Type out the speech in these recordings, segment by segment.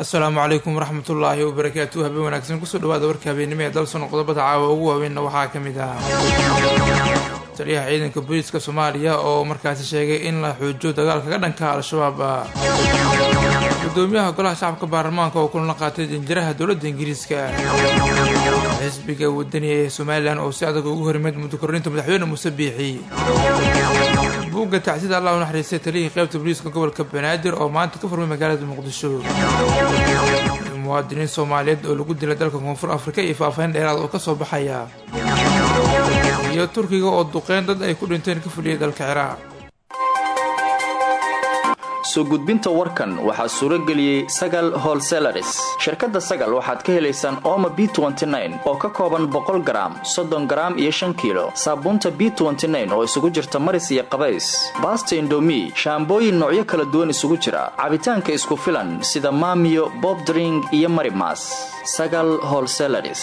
asalaamu calaykum waraxmatullaahi wabarakaatu habeen wanaagsan kusoo dhawaada warka habeennimo ee dalsono qodobada caawa ugu waaweynna waxaa ka mid ah taliyaha ciidanka booliiska soomaaliya oo markaasi sheegay in la xoojiyo dagaalka ka dhanka al-shabaab gudoomiyaha golaha shacabka baarlamaanka oo kulana qaatay janjiraha dowladda ingiriiska xisbiga wadaniga ee somalilan oo si adag ugu horimeed muddo kordhinta madaxweyne muuse biixi buugga tacsida allah u naxariistay taliyihii qaybta booliiska gobolka banaadir oo maanta ka furmay magaalada muqdisho muwaadiniin soomaaliyeed oo lagu dilay dalka koonfur afrika iyo faahfaahin dheeraad oo kasoo baxaya iyo turkiga oo duqeyn dad ay ku dhinteen ka fuliyay dalka ciraaq soo gudbinta warkan waxaa suuro geliyey sagal holselaris shirkadda sagal waxaad ka helaysaan ooma b oo ka kooban boqol garaam soddon garaam iyo shan kiilo saabuunta b oo isugu jirta maris iyo qabays baasta indomi shaambooyin noocyo kala duwan isugu jira cabitaanka isku filan sida maamiyo bobdring iyo marimas sagal holselaris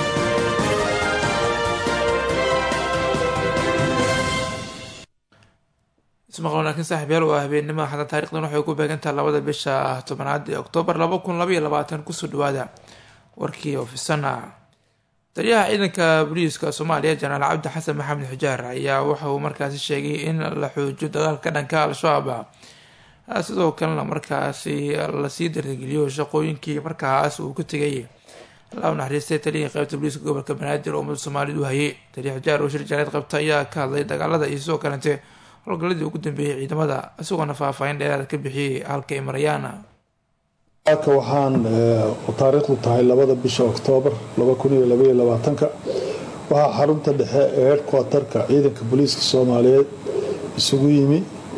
ismaqal wanaagsan saaxiibyaal waa habeennimada xadda taarikhdan waxay ku beegantaha labada bisha tobanaad ee oktoobar laba kun labaiyo labaatan kusoo dhawaada warkii ofisana taliyaha ciidanka booliiska soomaaliya jenaraal cabdi xasan maxamed xujaar ayaa waxa uu markaasi sheegay in la xoojiyo dagaalka ka dhanka al-shabaab sidoo kalena markaasi lasii dardargeliyo shaqooyinkii markaas uu ka tegay allah u naxariistay taliyihii qaybta booliiska gobolka banaadir oo ummadda soomaaliyed u hayay taliya xujaar oo shir jaareed qabta ayaa ka hadlay dagaalada iyo sidoo kalente howlgaladii ugu dambeeyey ciidamada isagoona faahfaahin dheeraad ka bixiyey halka ay marayaan ka waxaan taariikhdu tahay labada bisha oktoobar waxaa xarunta dhexe ee headquarterka ciidanka booliiska soomaaliyeed isugu yimi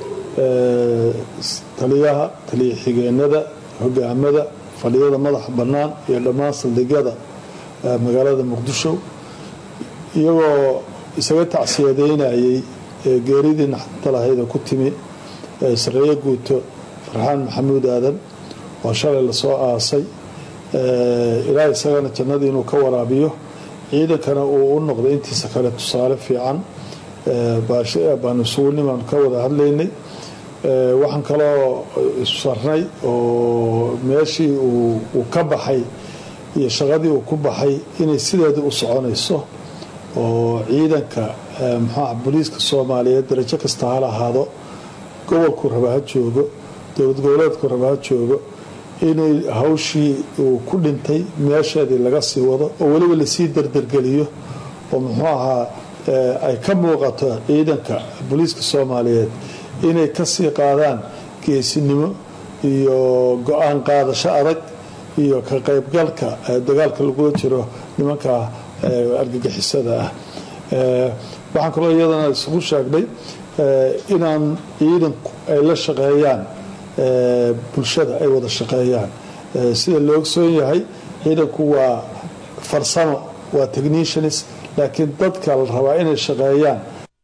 taliyaha taliya xigeenada hogaamada fadhiyada madaxa bannaan iyo dhammaan saldhigyada magaalada muqdisho iyagoo isaga tacsiyadeynayay geeridii naxdinta lahaydee ku timi sareeyo guuto farxaan maxamuud aadan oo shalay lasoo aasay ilaa isagana jannadii inuu ka waraabiyo ciidankana uu u noqday intiisa kale tusaale fiican baanu isugunnimaanu ka wada hadlaynay waxaan kaloo sarnay oo meeshii uu ka baxay iyo shaqadii uu ku baxay inay sideedii u soconayso oo ciidanka muxuuah booliiska soomaaliyeed darajo kasta hala ahaado gobolku raba ha joogo dowlad goboleedku raba ha joogo inay hawshii uu ku dhintay meesheedii laga sii wado oo weliba lasii dardargeliyo oo muxuu ahaa ay ka muuqato ciidanka booliiska soomaaliyeed inay kasii qaadaan geesinimo iyo go-aan qaadasho adag iyo ka qaybgalka dagaalka lagula jiro nimanka argagixisada ah waxaan kaloo iyadana isugu sheegnay inaan ciidanku ay la shaqeeyaan bulshada ay wada shaqeeyaan sida la ogsoon yahay ciidanku waa farsamo waa technicians laakiin dadka la rabaa inay shaqeeyaan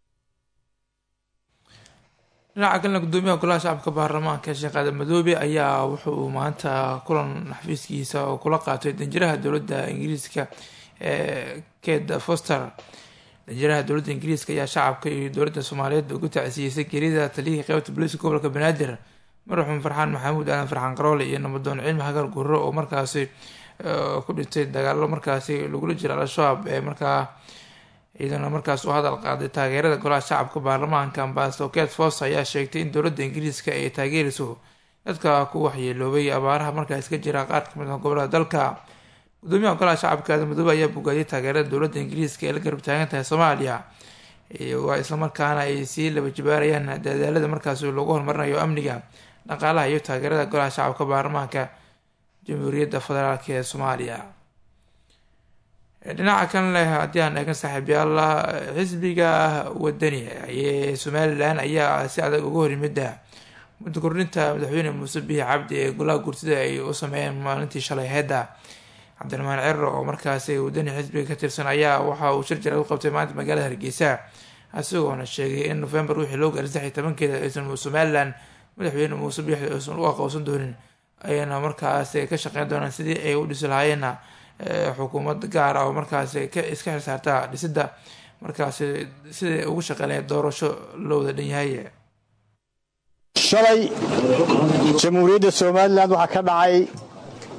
dhinaca kalena gudoomiyaha golaha shacabka baarlamaanka sheekh aadan madoobe ayaa wuxuu maanta kulan xafiiskiisa oo kula qaatay danjiraha dowladda ingiriiska ee ked foster danjiraha dowladda ingiriiska ayaa shacabka iyo dowladda soomaaliyeed ugu tacsiyeysay geerida taliyihii qeybta booliiska gobolka banaadir madaxuun farxaan maxamuud aadan farxaan qaroole iyo nabadoon cilmi hagar gurro oo markaasi ku dhintay dagaalo markaasi lagula jira al-shabaab ee markaa ciidana markaas u hadal qaaday taageerada golaha shacabka baarlamaanka ambasador ket fos ayaa sheegtay in dowladda ingiriiska ay taageerayso dadka ku waxyeeloobay abaaraha markaas ka jira qaar kamid ah gobolada dalka gudoomiyaha golaha shacabka aadan madoobe ayaa bogaadiyay taageerada dowladda ingiriiska ee la garab taagan tahay soomaaliya waa islamarkaana ay sii laba jibaarayaan dadaalada markaas lagu horumarinayo amniga dhaqaalaha iyo taageerada golaha shacabka baarlamaanka jamhuuriyadda federaalk ee soomaaliya dhinaca kan leh haddii aan eegan saaxiibyaal xisbiga wadani ee somalilan ayaa si adag uga horyimida muddo kordhinta madaxweyne muuse bihi cabdi ee golaha gursida ay u sameeyeen maalintii shalay heedda cabdiraxmaan cero oo markaasi wadani xisbiga ka tirsan ayaa waxa uu shir jaraad u qabtay maanta magaalada hargeysa isagoona sheegay in novembar wixii loo gaaray saddex iyo tobankeeda aysan somalilan madaxweyne muuse biixi aysan u aqoonsan doonin ayana markaas ka shaqeyn doonaan sidii ay u dhisi lahaayeenna xukuumad gaar ah oo markaas iska xilsaarta dhisida markaas siday ugu shaqeynaya doorasho loo wada dhan yahay shalay jamhuuriyadda somalilan waxaa ka dhacay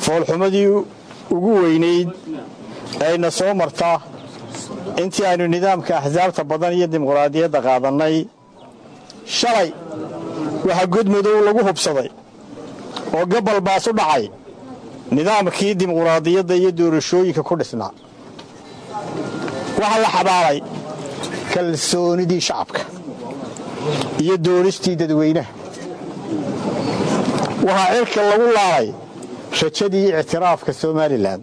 foolxumadii ugu weynayd ayna soo marta intii aynu nidaamka axsaabta badan iyo dimuqraadiyadda qaadannay shalay waxaa godmadow lagu hubsaday oo gabal baas u dhacay nidaamkii dimuqraadiyadda iyo doorashooyinka ku dhisnaa waxaa la xabaalay kalsoonidii shacabka iyo doonistii dadweynaha waxaa cirka lagu laalay rajadii ictiraafka somalilan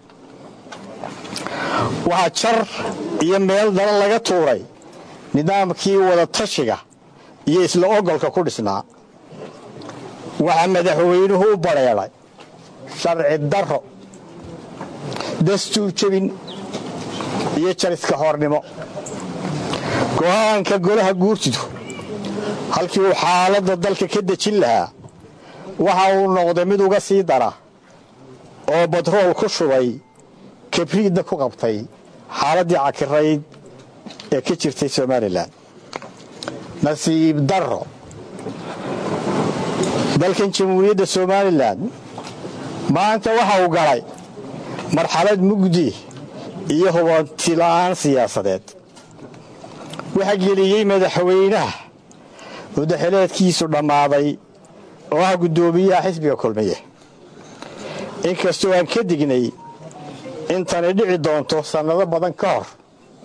waxaa jar iyo meel dala laga tuuray nidaamkii wadatashiga iyo isla ogolka ku dhisnaa waxaa madaxweynuhu u badheedhay sharci darro dastuur jebin iyo jariska hoornimo go'aanka golaha guurtidu halkii uu xaaladda dalka ka dejin lahaa waxa uu noqday mid uga sii dara oo batrool ku shubay kabriidna ku qabtay xaaladdii cakirayd ee ka jirtay somalilan nasiib darro dalkan jamhuuriyadda somalilan maanta waxa uu galay marxalad mugdi iyo hubantila'aan siyaasadeed waxaa geliyey madaxweynaha mudaxileedkiisu dhammaaday oo ah guddoomiyaha xisbiga kulmiye inkastoo aan ka dignay intani dhici doonto sannado badan ka hor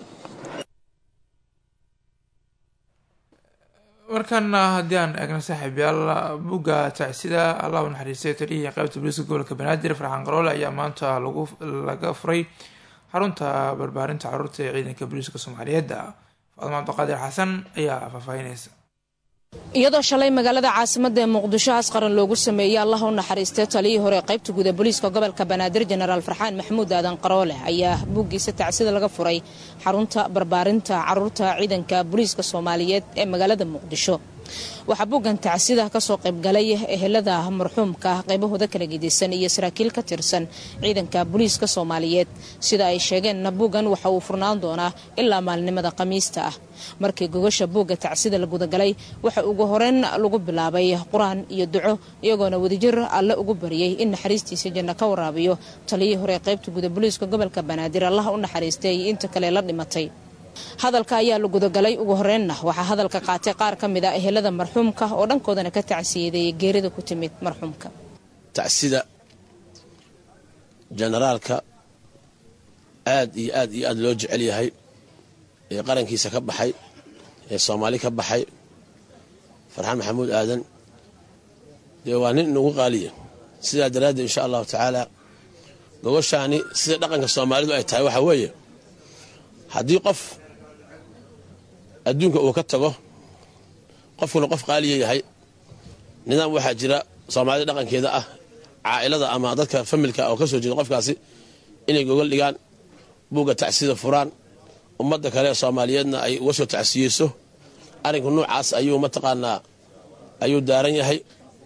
markana haddii aan eegno saaxiibyaal bugga tacsida allah u naxariistay taliyihii qaybta booliiska gobolka banaadir farxaan qaroole ayaa maanta laga furay xarunta barbaarinta caruurta ee ciidanka booliiska soomaaliyeed faadma cabdiqaadir xasan ayaa faahfaahinaysa iyadoo shalay magaalada caasimada ee muqdisho asqaran loogu sameeyey allah u naxariistay taliyii hore qaybta guud ee booliiska gobolka banaadir jenaraal farxaan maxamuud aadan qaroole ayaa buuggiisa tacsida laga furay xarunta barbaarinta caruurta ciidanka booliiska soomaaliyeed ee magaalada muqdisho waxaa buuggan tacsida kasoo qaybgalay ehelada marxuumka qaybahooda kala gedisan iyo saraakiil ka tirsan ciidanka booliiska soomaaliyeed sida ay sheegeenna buuggan waxa uu furnaan doonaa ilaa maalnimada khamiista ah markii gogasha buugga tacsida la gudagalay waxa ugu horeyn lagu bilaabay qur-aan iyo duco iyagoona wadajir alle ugu bariyey in naxariistiisa janno ka waraabiyo taliyii hore qaybta guda booliiska gobolka banaadir allah u naxariistay inta kale la dhimatay hadalka ayaa la gudagalay ugu horeynna waxaa hadalka qaatay qaar ka mid a ehelada marxuumka oo dhankoodana ka tacsiyadeeyay geerida ku timid marxuumka tacsida jenaraalka aad iyo aad iyo aad loo jecel yahay ee qarankiisa ka baxay ee soomaali ka baxay farxaan maxamuud aadan dee waa nin inugu qaaliya sidaa daraaddeed insha allahu tacaala gogoshaani sida dhaqanka soomaalidu ay tahay waxaa weeye haddii qof adduunka uu ka tago qofkuna qof qaaliya yahay nidaam waxaa jira soomaalida dhaqankeeda ah caa'ilada ama dadka familka oo ka soo jeeda qofkaasi inay gogol dhigaan buugga tacsida furaan ummadda kale ee soomaaliyeedna ay uga soo tacsiyeyso arrinka noocaas ayuu mataqaanaa ayuu daaran yahay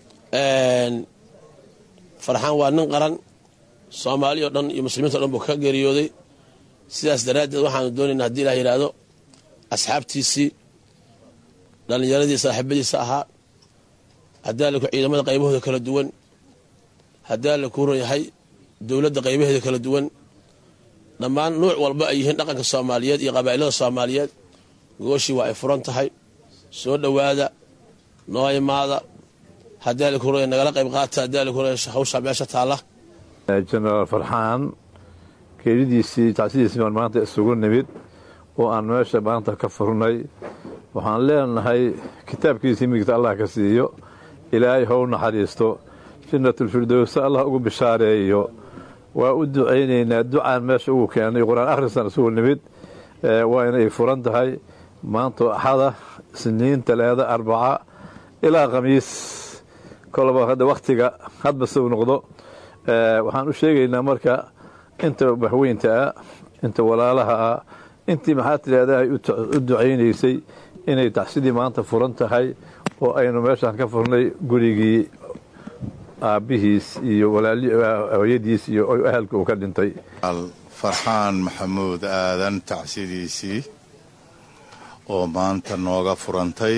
farxaan waa nin qaran soomaali o dhan iyo muslimiinta o dhan buu ka geeriyooday sidaas daraaddeed waxaanu doonaynaa hadii ilah yidhaahdo asxaabtiisii dhallinyaradii saaxiibadiisa ahaa haddaa laku ciidamada qaybahooda kala duwan haddaa la kuuran yahay dowladda qaybaheeda kala duwan dhammaan nuuc walba ay yihiin dhaqanka soomaaliyeed iyo qabaa'ilada soomaaliyeed gooshii waa ay furan tahay soo dhowaada noo imaada haddaa la kuuran nagala qayb qaata haddaa la kuuran hawshaa meesha taalla jenaraal farxaan geeridiisii tacsidiisii baan maanta isugu nimid oo aan meesha maanta ka furnay waxaan leenahay kitaabkiisii midigta allah ka siiyo ilaahay how naxariisto jannatulfirdowsa allah ugu bishaareeyo waa u ducaynaynaa ducaan meesha ugu keenay qur-aan akhrisan isugu nimid waa inay furan tahay maantoo axada isniin talaada arbaca ilaa khamiis kolaba hadda wakhtiga hadba suu noqdo waxaan u sheegaynaa marka inta waxweynta ah inta walaalaha ah intii maxaa tidhahda ay u ducaynaysay inay tacsidii maanta furan tahay oo aynu meeshaan ka furnay gurigii aabbihiis iyo hooyadiis iyo ahalka uu ka dhintay farxaan maxamuud aadan tacsidiisii oo maanta nooga furantay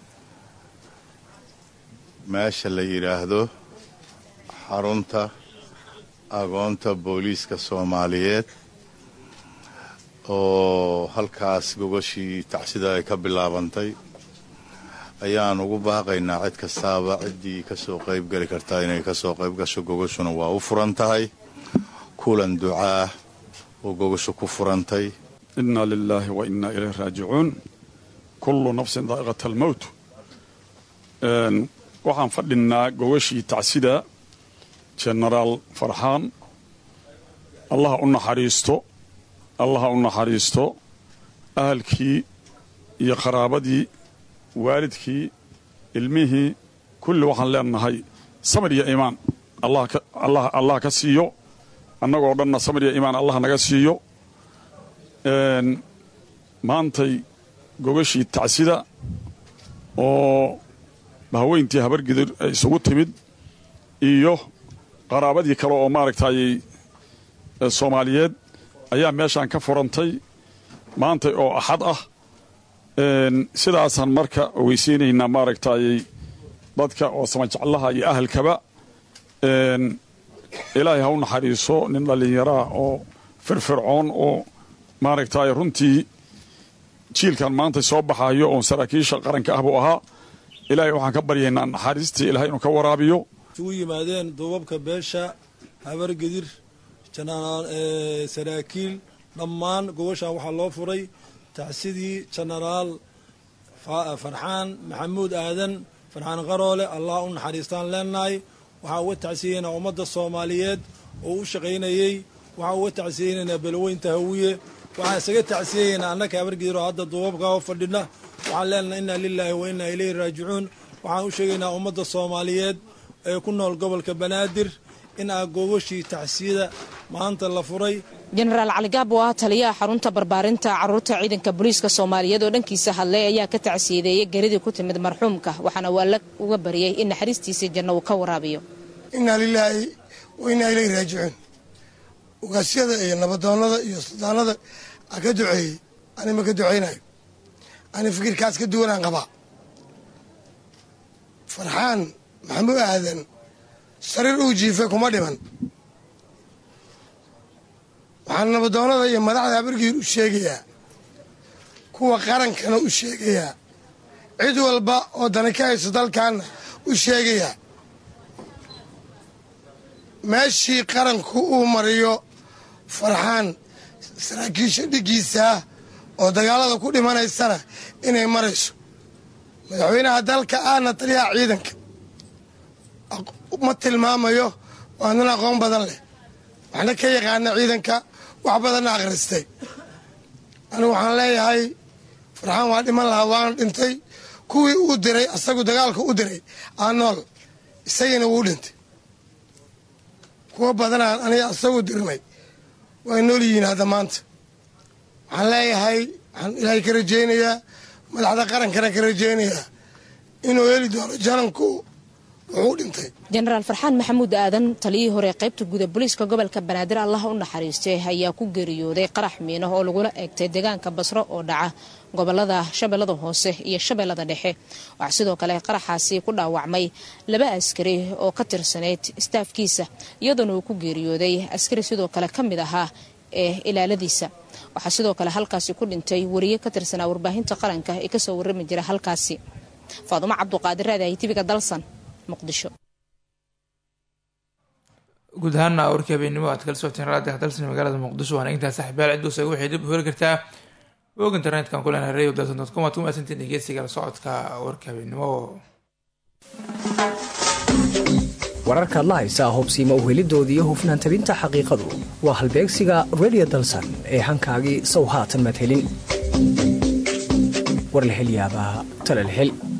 meesha la yidhaahdo xarunta agoonta booliiska soomaaliyeed oo halkaas gogashii tacsida ay ka bilaabantay ayaan ugu baaqaynaa cid kastaaba ciddii ka soo qayb geli kartaa inay ka soo qayb gasho gogashuna waa u furan tahay kulan ducaah oo gogashu ku furantay inna lilaahi wa innaa ilayh raajicuun kullu nafsin daa'iqata almowt waxaan fadhinnaa gogashii tacsida jenaraal farxaan allaha u naxariisto allaha u naxariisto ahalkii iyo qaraabadii waalidkii ilmihii kulli waxaan leenahay samir iyo iimaan allah ka siiyo annagoo dhanna samir iyo iimaan allah naga siiyo maantay gogashii tacsida oo haweyntii habargidir ay isugu timid iyo qaraabadii kale oo maaragtay soomaaliyeed ayaa meeshaan ka furantay maantay oo axad ah sidaasaan marka ogeysiinaynaa maaragtay dadka oo samajeclaha iyo ahalkaba ilaahay ha u naxariiso nin dhallinyaraah oo firfircoon oo maaragtay runtii jiilkan maanta soo baxayo oon saraakiisha qaranka ah buu ahaa ilaahay waxaan ka baryaynaa naxariistii ilahay inuu ka waraabiyo isugu yimaadeen duubabka beesha habargedir saraakiil dhammaan gobashaan waxaa loo furay tacsidii jenaraal farxaan maxamuud aadan farxaan qaroole allah u naxariistaan leenahay waxaa uga tacsiyeynaa ummadda soomaaliyeed oo u shaqaynayey waxaa uga tacsiyeynaynaa beloweynta hawiye waxaan isaga tacsiyeynaa annaka habargedir oo hadda duubabka oo fadhina waxaan leenahay inna lilaahi wa innaa ilayhi raajicuun waxaan u sheegaynaa ummadda soomaaliyeed ee ku nool gobolka banaadir in aa gogashii tacsiyada maanta la furay jenaraal cali gaab oo ah taliyaha xarunta barbaarinta caruurta ciidanka booliiska soomaaliyeed oo dhankiisa hadlay ayaa ka tacsiyadeeyay geridii ku timid marxuumka waxaana waala uga baryay in naxariistiisii janno uu ka waraabiyo innaa lilaahi wa innaa ilayhi raajicuun ugaasyada iyo nabadoonnada iyo suldaanada a ka duceeyey ani ma ka ducaynayo ani fikirkaas ka duwanaan qabaa farxaan maxamuud aadan sariir uu jiifay kuma dhiman waxaan nabadoonnada iyo madaxda habargiir u sheegayaa kuwa qarankana u sheegayaa cid walba oo dani ka hayso dalkaanna u sheegayaa meeshii qaranku uu mariyo farxaan saraakiisha dhiggiisaa oo dagaalada ku dhimanaysana inay marayso madaxweynaha dalka ahna taliyaha ciidanka ma tilmaamayo waa nin aqoon badan leh waxna ka yaqaana ciidanka wax badanna akhristay anigu waxaan leeyahay farxaan waa dhiman lahaa waana dhintay kuwii uu diray asagu dagaalka u diray aa nool isagiina wuu dhintay kuwa badanaan aniga asagu dirnay way nool yihiin hadda maanta waxaan leeyahay waxaan ilaahay ka rajaynayaa madaxda qarankana ka rajaynayaa inuu heli doono jananku wuxuu dhintay jenaraal farxaan maxamuud aadan taliyihii hore qaybta guda booliiska gobolka banaadir allah u naxariistay ayaa ku geeriyooday qarax miino oo lagula eegtay deegaanka basro oo dhaca gobolada shabeellada hoose iyo shabeellada dhexe waxaa sidoo kale qaraxaasi ku dhaawacmay laba askari oo ka tirsanayd istaafkiisa iyadoona uu ku geeriyooday askari sidoo kale ka mid ahaa ee ilaaladiisa waxaa sidoo kale halkaasi ku dhintay wariye ka tirsanaa warbaahinta qaranka ee kasoo warrami jira halkaasi faadumo cabduqaadir raadahay tibiga dalsan muqdisho guud ahaana warkii habeennimo aad kala socoteen raadiga dalsan magaalada muqdisho waana intaa saxiibayaal cid uusaga waxay dib u heli kartaa og internetka ku leenahay radio dalsan dot com waad ku mahadsantiin dhegeysiga la socodka warka habeennimo wararkaad la haysaa hubsiima uhelidooda iyo hufnaan tabinta xaqiiqadu waa halbeegsiga radio dalsan ee hankaagii sow haatan madhelin war la hel yaabaa tale la hel